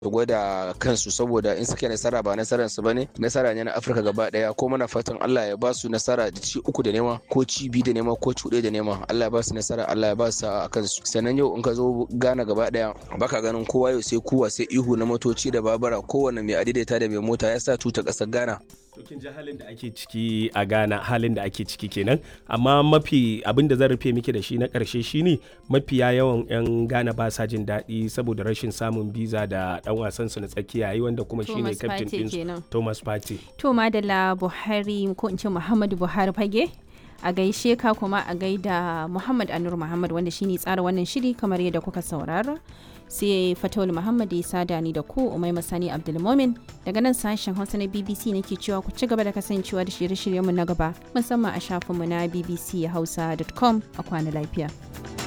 su gwada kansu saboda in suka nasara ba nasarar su bane nasara ne na Afirka gaba daya ko muna fatan Allah ya ba su nasara da ci uku da nema ko ci biyu da nema ko ci da nema Allah ya ba su nasara Allah ya ba su a kansu sannan yau in ka zo Ghana gaba daya baka ganin kowa yau sai kuwa sai ihu na motoci da babura kowanne mai adaidaita da mai mota ya sa tuta kasar Ghana to kin ji halin da ake ciki a Ghana halin da ake ciki kenan amma mafi abin da zan rufe miki da shi na karshe shine mafiya yawan yan Ghana ba sa jin daɗi saboda rashin samun biza da dan wasan su na tsakiya yi wanda kuma shine captain din Thomas Partey to madalla Buhari ko in ce Muhammadu Buhari fage a gaishe ka kuma a gaida Muhammad Anur Muhammad wanda shine tsara wannan shiri kamar yadda kuka saurara sai Fatawul Muhammad ya sada ni da ku Umai Masani Abdulmomin daga nan sashen Hausa na BBC nake cewa ku ci gaba da kasancewa da shirye-shiryenmu na gaba musamman a shafinmu na bbchausa.com a kwana lafiya.